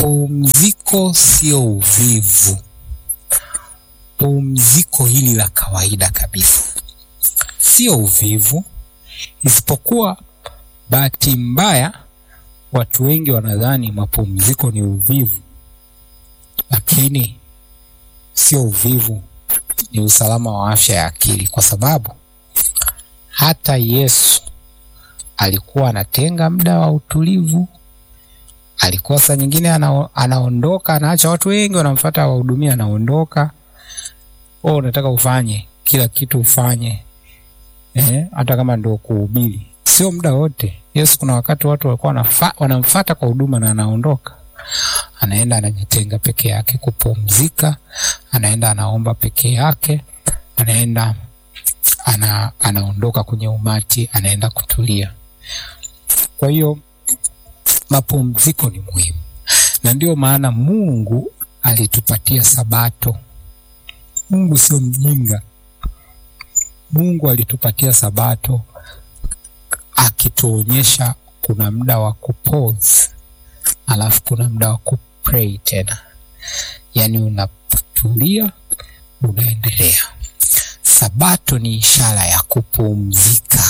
pumziko sio uvivu. Pumziko hili la kawaida kabisa sio uvivu, isipokuwa bahati mbaya watu wengi wanadhani mapumziko ni uvivu, lakini sio uvivu, ni usalama wa afya ya akili, kwa sababu hata Yesu alikuwa anatenga muda wa utulivu. Alikuwa saa nyingine ana, anaondoka anaacha watu wengi wanamfuata wahudumia, anaondoka. Oh, unataka ufanye kila kitu ufanye, eh, hata kama ndio kuhubiri, sio muda wote. Yesu kuna wakati watu walikuwa wanamfuata kwa huduma na anaondoka, anaenda anajitenga peke yake kupumzika, anaenda anaomba peke yake, anaenda ana, anaondoka kwenye umati, anaenda kutulia. Kwa hiyo mapumziko ni muhimu, na ndio maana Mungu alitupatia Sabato. Mungu sio mjinga. Mungu alitupatia Sabato akituonyesha kuna muda wa kupause, alafu kuna muda wa kupray tena, yaani unatulia, unaendelea. Sabato ni ishara ya kupumzika,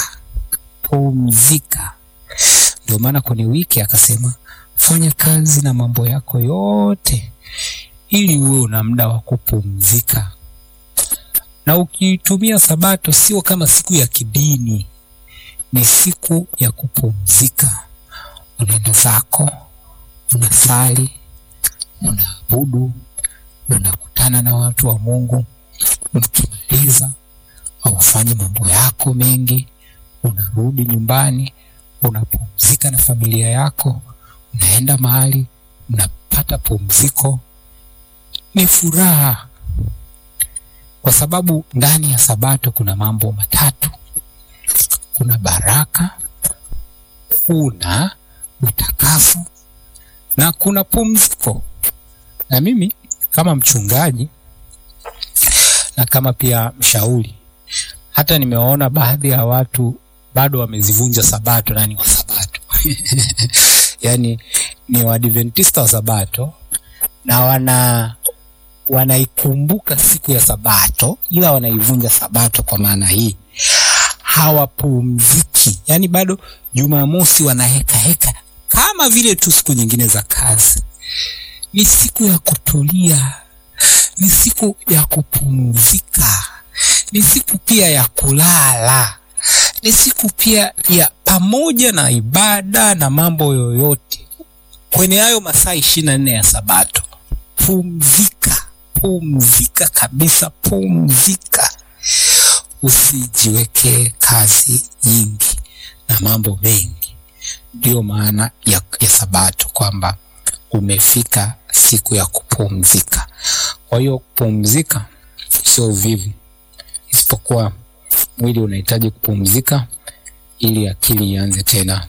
pumzika. Ndio maana kwenye wiki akasema fanya kazi na mambo yako yote, ili uwe una muda wa kupumzika. Na ukitumia Sabato sio kama siku ya kidini, ni siku ya kupumzika. Unaenda zako, unasali, unaabudu, unakutana na watu wa Mungu ukimaliza aufanye mambo yako mengi, unarudi nyumbani, unapumzika na familia yako, unaenda mahali unapata pumziko. Ni furaha, kwa sababu ndani ya Sabato kuna mambo matatu: kuna baraka, kuna utakaso na kuna pumziko. Na mimi kama mchungaji na kama pia mshauri, hata nimewaona baadhi ya watu bado wamezivunja Sabato na ni wa Sabato yaani ni Waadventista wa Sabato na wana wanaikumbuka siku ya Sabato, ila wanaivunja Sabato. Kwa maana hii hawapumziki, yaani bado Jumamosi wanaheka heka kama vile tu siku nyingine za kazi. Ni siku ya kutulia ni siku ya kupumzika, ni siku pia ya kulala, ni siku pia ya pamoja na ibada na mambo yoyote kwenye hayo masaa ishirini na nne ya Sabato. Pumzika, pumzika kabisa, pumzika. Usijiwekee kazi nyingi na mambo mengi. Ndio maana ya, ya Sabato kwamba umefika siku ya kupumzika. Kwa hiyo kupumzika sio uvivu, isipokuwa mwili unahitaji kupumzika ili akili ianze tena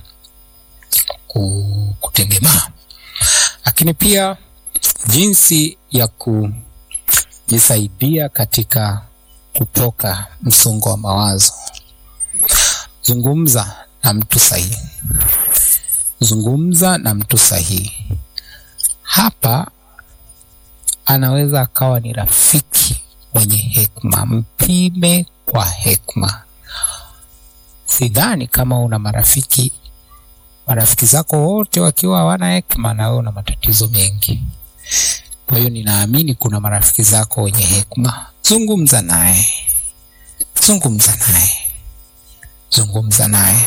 kutengemaa. Lakini pia jinsi ya kujisaidia katika kutoka msongo wa mawazo, zungumza na mtu sahihi, zungumza na mtu sahihi. Hapa anaweza akawa ni rafiki mwenye hekima. Mpime kwa hekima. Sidhani kama una marafiki, marafiki zako wote wakiwa hawana hekima, na wewe una matatizo mengi. Kwa hiyo ninaamini kuna marafiki zako wenye hekima. Zungumza naye, zungumza naye, zungumza naye,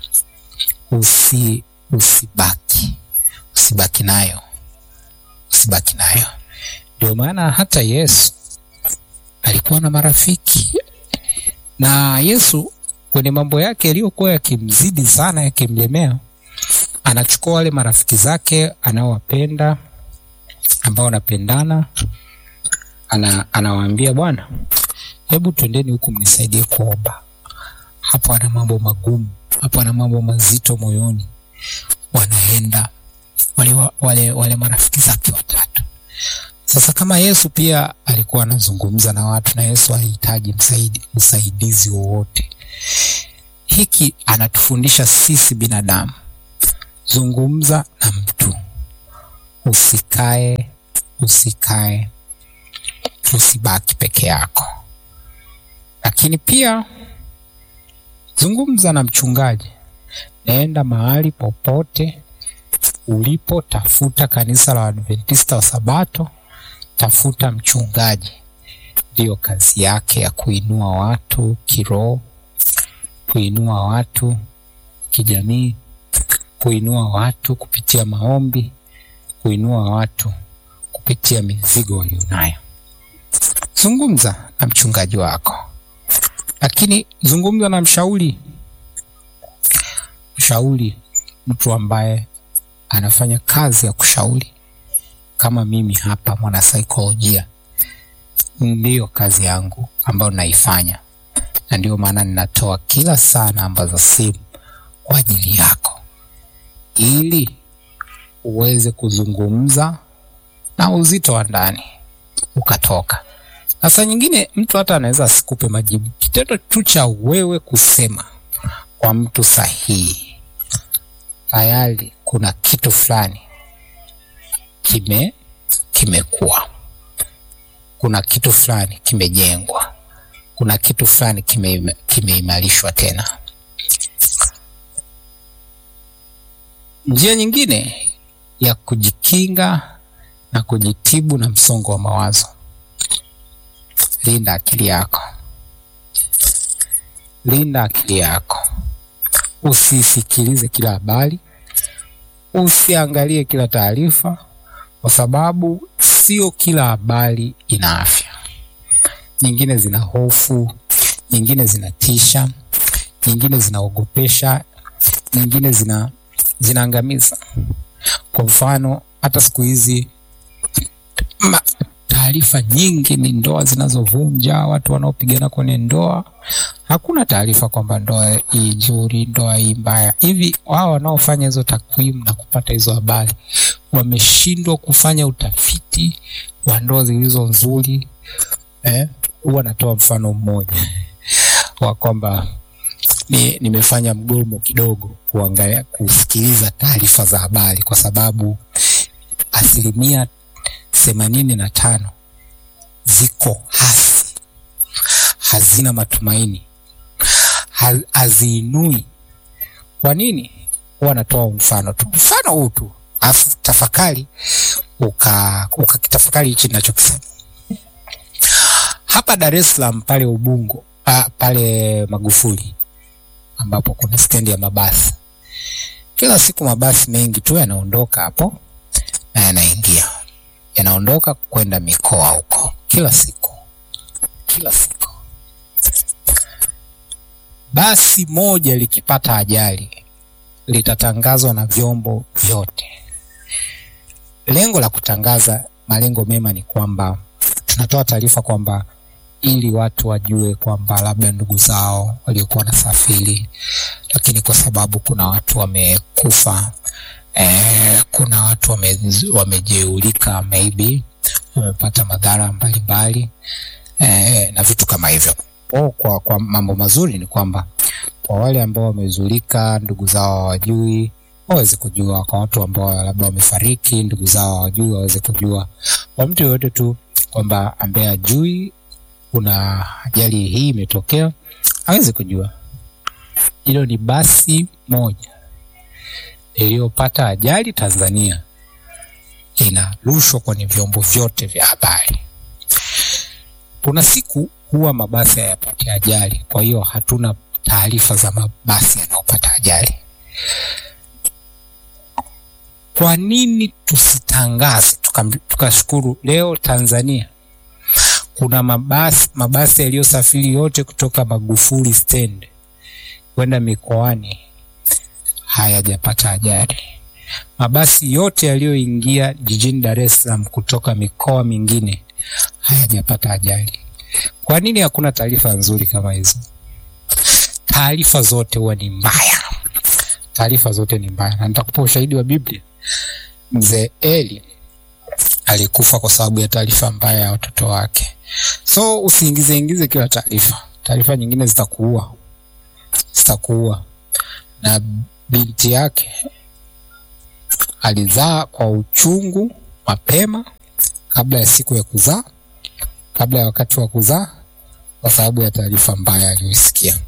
usi usibaki usibaki nayo, usibaki nayo. Ndio maana hata Yesu alikuwa na marafiki, na Yesu kwenye mambo yake yaliyokuwa yakimzidi sana, yakimlemea, anachukua wale marafiki zake anaowapenda, ambao wanapendana, ana, anawaambia bwana, hebu twendeni huku mnisaidie kuomba. Hapo ana mambo magumu, hapo ana mambo mazito moyoni. Wanaenda wale, wale, wale marafiki zake watatu sasa kama Yesu pia alikuwa anazungumza na watu na Yesu alihitaji msaidi, msaidizi wowote. Hiki anatufundisha sisi binadamu, zungumza na mtu, usikae, usikae, usibaki peke yako, lakini pia zungumza na mchungaji. Nenda mahali popote ulipo, tafuta kanisa la Adventista wa Sabato, tafuta mchungaji. Ndiyo kazi yake ya kuinua watu kiroho, kuinua watu kijamii, kuinua watu kupitia maombi, kuinua watu kupitia mizigo walionayo. Zungumza na mchungaji wako, lakini zungumza na mshauri. Mshauri, mtu ambaye anafanya kazi ya kushauri kama mimi hapa, mwanasaikolojia, ndiyo kazi yangu ambayo naifanya, na ndio maana ninatoa kila saa namba za simu kwa ajili yako, ili uweze kuzungumza na uzito wa ndani ukatoka. Na saa nyingine mtu hata anaweza asikupe majibu, kitendo tu cha wewe kusema kwa mtu sahihi, tayari kuna kitu fulani kime kimekuwa, kuna kitu fulani kimejengwa, kuna kitu fulani kime kimeimarishwa tena. Njia nyingine ya kujikinga na kujitibu na msongo wa mawazo, linda akili yako, linda akili yako. Usisikilize kila habari, usiangalie kila taarifa, kwa sababu sio kila habari ina afya. Nyingine zina hofu, nyingine zinatisha, nyingine zinaogopesha, nyingine zina zinaangamiza. Kwa mfano, hata siku hizi taarifa nyingi ni ndoa zinazovunja, watu wanaopigana kwenye ndoa. Hakuna taarifa kwamba ndoa hii nzuri, ndoa hii mbaya. Hivi wao wanaofanya hizo takwimu na kupata hizo habari wameshindwa kufanya utafiti wa ndoa zilizo nzuri? Eh, huwa natoa mfano mmoja wa kwamba ni nimefanya mgomo kidogo kuangalia kusikiliza taarifa za habari kwa sababu asilimia themanini na tano ziko hasi, hazina matumaini, haziinui. Kwa nini? Huwa natoa mfano tu, mfano huu tu, afu tafakari ukakitafakari hichi ninachokisema hapa Dar es Salaam pale Ubungo pa, pale Magufuli ambapo kuna stendi ya mabasi. Kila siku mabasi mengi tu yanaondoka hapo na yanaingia yanaondoka kwenda mikoa huko, kila siku kila siku. Basi moja likipata ajali litatangazwa na vyombo vyote. Lengo la kutangaza, malengo mema ni kwamba tunatoa taarifa kwamba ili watu wajue kwamba labda ndugu zao waliokuwa wanasafiri, lakini kwa sababu kuna watu wamekufa, eh, kuna watu wame, wamejeulika maybe wamepata madhara mbalimbali eh, na vitu kama hivyo. O, kwa, kwa mambo mazuri ni kwamba kwa wale ambao wamezulika, ndugu zao hawajui, waweze kujua. Kwa watu ambao labda wamefariki, ndugu zao hawajui, waweze kujua. Kwa mtu yoyote tu kwamba ambaye ajui kuna ajali hii imetokea aweze kujua. Hilo ni basi moja iliyopata ajali Tanzania, inarushwa kwenye vyombo vyote vya habari. Kuna siku huwa mabasi hayapati ajali, kwa hiyo hatuna taarifa za mabasi yanayopata ajali. Kwa nini tusitangaze tukashukuru? Tuka leo Tanzania kuna mabasi mabasi yaliyosafiri yote kutoka Magufuli stand kwenda mikoani hayajapata ajali. Mabasi yote yaliyoingia jijini Dar es Salaam kutoka mikoa mingine hayajapata ajali. Kwa nini hakuna taarifa nzuri kama hizo? Taarifa zote huwa ni mbaya, taarifa zote ni mbaya, na nitakupa ushahidi wa Biblia. Mzee Eli alikufa kwa sababu ya taarifa mbaya ya watoto wake. So usiingize ingize kila taarifa, taarifa nyingine zitakuua, zitakuua. Na binti yake alizaa kwa uchungu mapema kabla ya siku ya kuzaa, kabla ya wakati wa kuzaa, kwa sababu ya taarifa mbaya aliyoisikia.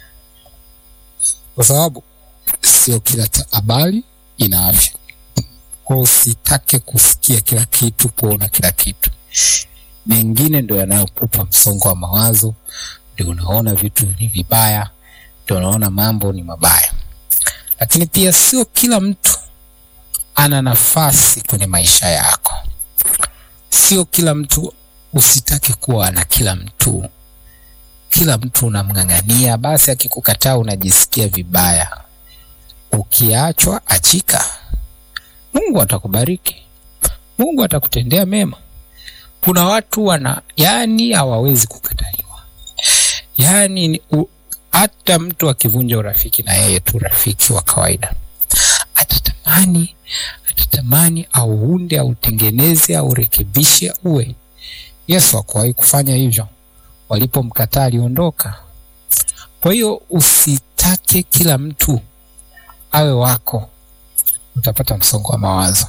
Kwa sababu sio kila habari ina afya, kwa usitake kusikia kila kitu, kuona kila kitu. Mengine ndio yanayokupa msongo wa mawazo, ndio unaona vitu ni vibaya, ndio unaona mambo ni mabaya. Lakini pia sio kila mtu ana nafasi kwenye maisha yako. Sio kila mtu, usitake kuwa na kila mtu. Kila mtu unamng'ang'ania, basi akikukataa unajisikia vibaya. Ukiachwa achika, Mungu atakubariki, Mungu atakutendea mema. Kuna watu wana yani hawawezi kukataliwa, yani hata mtu akivunja urafiki na yeye tu rafiki wa kawaida atatamani atatamani auunde autengeneze aurekebishe uwe. Yesu hakuwahi kufanya hivyo, walipomkataa aliondoka. Kwa hiyo usitake kila mtu awe wako, utapata msongo wa mawazo.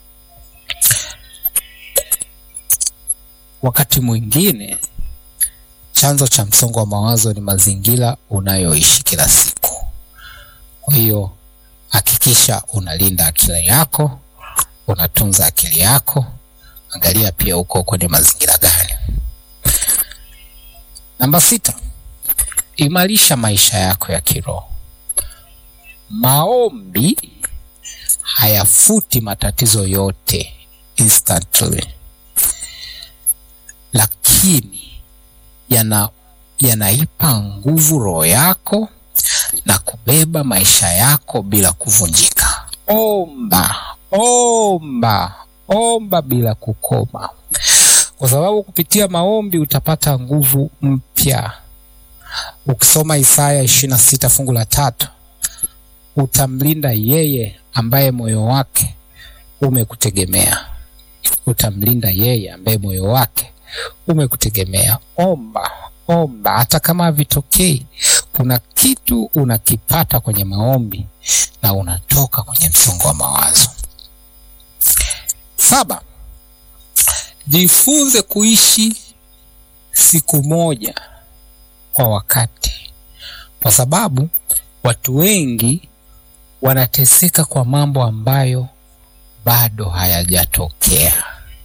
Wakati mwingine chanzo cha msongo wa mawazo ni mazingira unayoishi kila siku. Kwa hiyo hakikisha unalinda akili yako, unatunza akili yako. Angalia pia uko kwenye mazingira gani. Namba sita, imarisha maisha yako ya kiroho. Maombi hayafuti matatizo yote instantly, lakini yana yanaipa nguvu roho yako na kubeba maisha yako bila kuvunjika. Omba, omba, omba bila kukoma, kwa sababu kupitia maombi utapata nguvu mpya. Ukisoma Isaya ishirini na sita fungu la tatu, utamlinda yeye ambaye moyo wake umekutegemea. Utamlinda yeye ambaye moyo wake umekutegemea. Omba, omba, hata kama havitokei, kuna kitu unakipata kwenye maombi na unatoka kwenye msongo wa mawazo. Saba, jifunze kuishi siku moja kwa wakati, kwa sababu watu wengi wanateseka kwa mambo ambayo bado hayajatokea.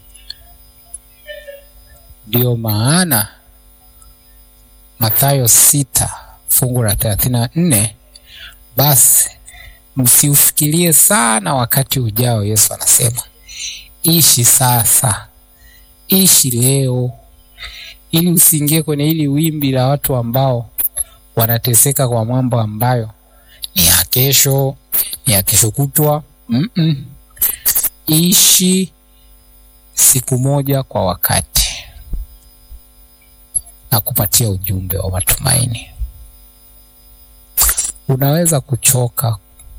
Ndiyo maana Mathayo sita fungu la thelathini na nne basi msiufikirie sana wakati ujao. Yesu anasema ishi sasa, ishi leo, ili usiingie kwenye hili wimbi la watu ambao wanateseka kwa mambo ambayo ni ya kesho, ni ya kesho kutwa. mm -mm. Ishi siku moja kwa wakati na kupatia ujumbe wa matumaini. Unaweza kuchoka,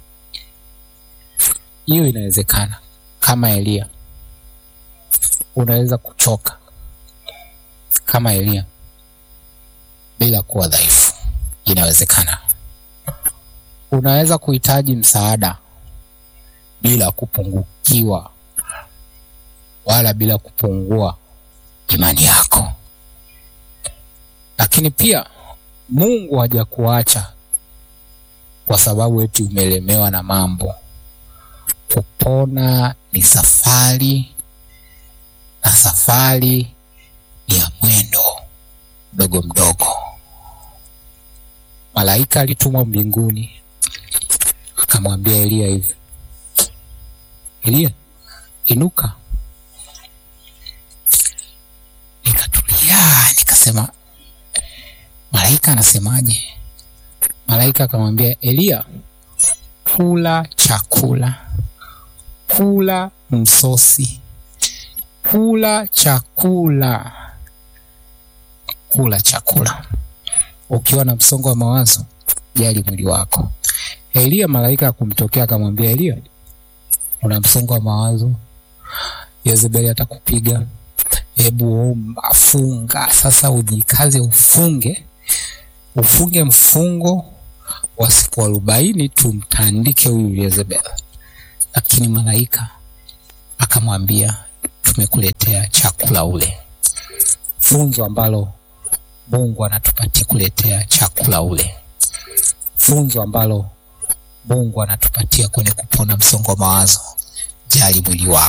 hiyo inawezekana. Kama Eliya, unaweza kuchoka kama Eliya bila kuwa dhaifu, inawezekana. Unaweza kuhitaji msaada bila kupungukiwa wala bila kupungua imani yako lakini pia Mungu hajakuacha kwa sababu eti umelemewa na mambo. Kupona ni safari, na safari ni ya mwendo mdogo mdogo. Malaika alitumwa mbinguni akamwambia Eliya hivi, Eliya, inuka. Nikatulia, nikasema malaika anasemaje? Malaika akamwambia Eliya, kula chakula, kula msosi, kula chakula, kula chakula. Ukiwa na msongo wa mawazo, jali mwili wako. Eliya, malaika akumtokea akamwambia Eliya, una msongo wa mawazo, Yezebeli atakupiga, hebu omba, funga. Sasa ujikaze, ufunge ufunge mfungo wa siku arobaini, tumtandike huyu Yezebeli. lakini malaika akamwambia, tumekuletea chakula ule. Funzo ambalo Mungu anatupatia kuletea chakula ule, funzo ambalo Mungu anatupatia kwenye kupona msongo wa mawazo. Jali mwili wako.